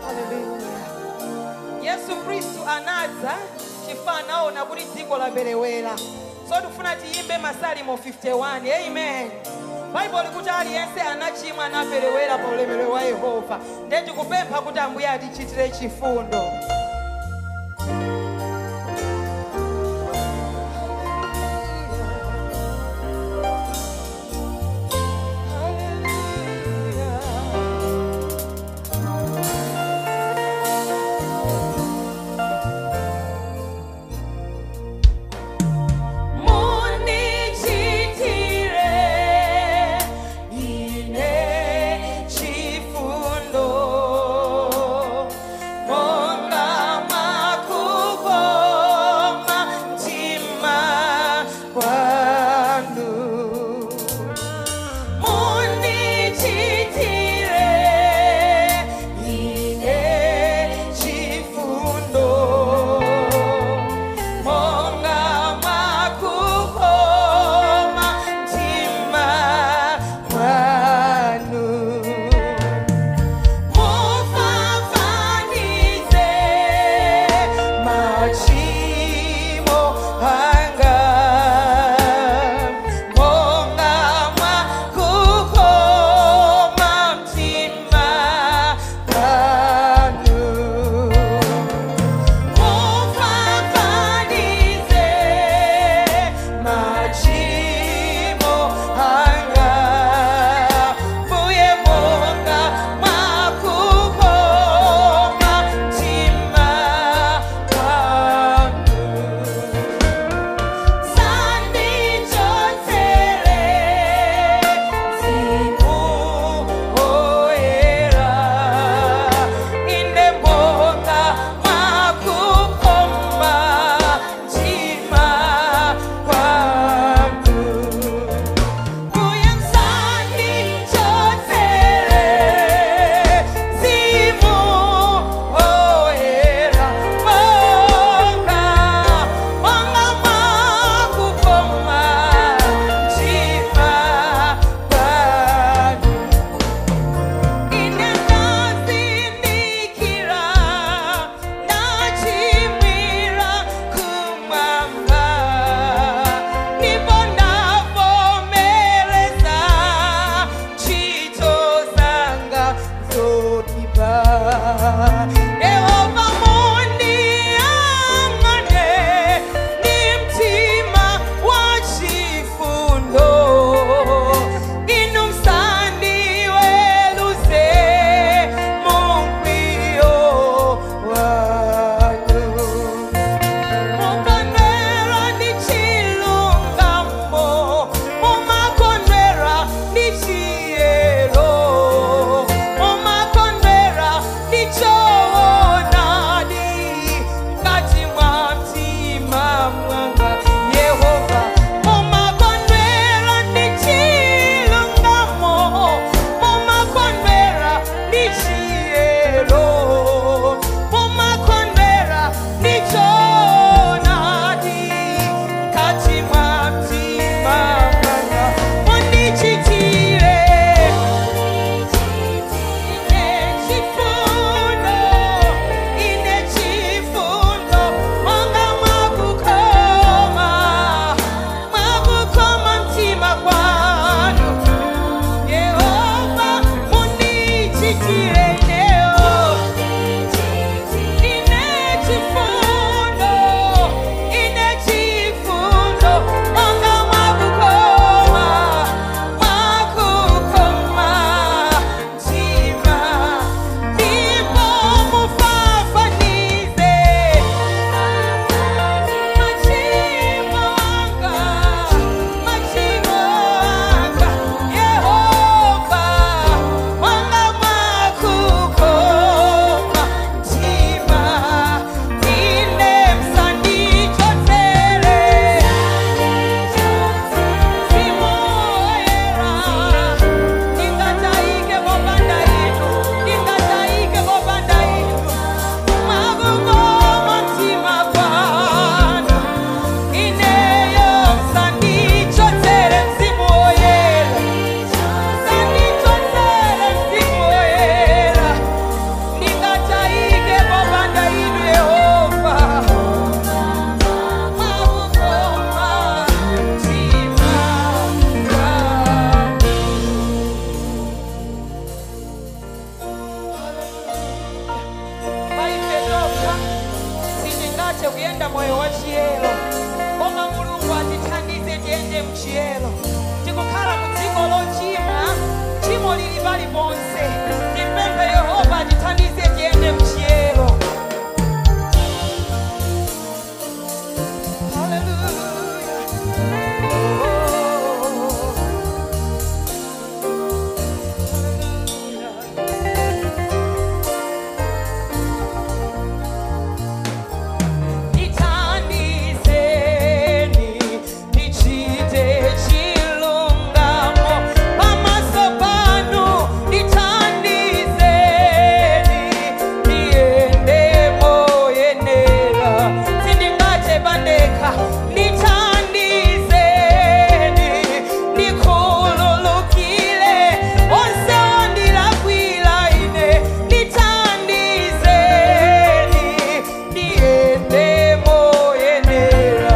Hallelujah. yesu khristu anadza chifukwa anaona kuti dziko laperewera so tifuna tiyimbe masalimo 51 amen baibulo likuti aliyense anachimwa anaperewera pa ulemerero wa yehova ndiye tikupempha kuti ambuye atichitire chifundo Munichitire ine chifundo monga tingathe kuyenda moyo wa chiyero koma mulungu atithandize tiyende mchiyero tikukhala mu dziko lochimwa tchimo lili paliponse timpemphe yehova atithandize tiyende mchiyero Nithandizeni, nichite chilungamo pamaso panu. Nithandizeni, niende moyenera, sindingathe pandekha. Nithandizeni, nikhululukile, onse ondilakwira ine. Nithandizeni, niende moyenera.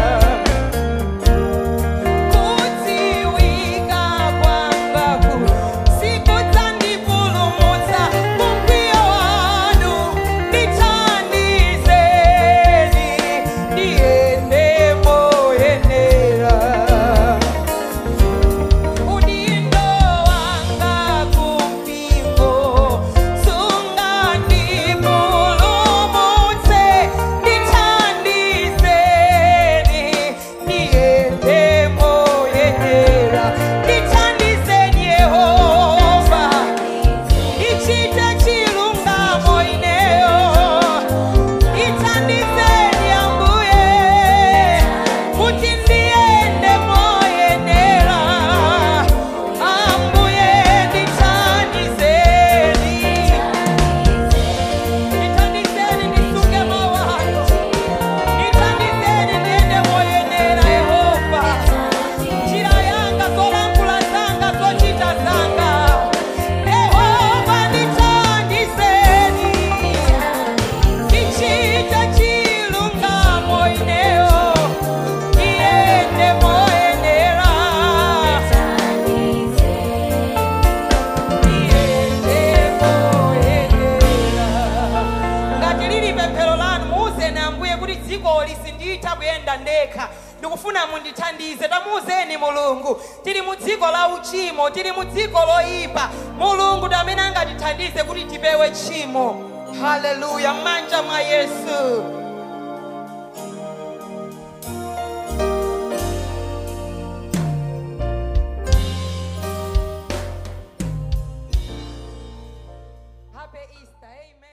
Kudziwika kwangaku sikudzandipulumutsa mumkwiyo wanu. Nithandizeni, niende moyenera. Udindo wanga kumpingo sungandipulumutse ndithandizeni niende moyenera ndithandizeni yehova ndichite chilungamo ineyo ndithandizeni ambuye kuti ndiende moyenera ambuye ndithandizeni ndithandizeni ndisunge mawalo ndithandizeni ndiende moyenera yehova njira yanga zolankhula zanga zochita zanga yehova ndithandizeni ndichite chilungamo ineyo ndiende moyenera ngati lili pemphero lanu muuzeni ambuye kuti dzikoli sinditha kuyenda ndekha ndikufuna mundithandize tamuuzeni mulungu tili mu dziko la uchimo tili mu dziko loyipa mulungu ndi amene angatithandize kuti tipewe tchimo haleluya m'manja mwa yesu Happy Easter. Amen.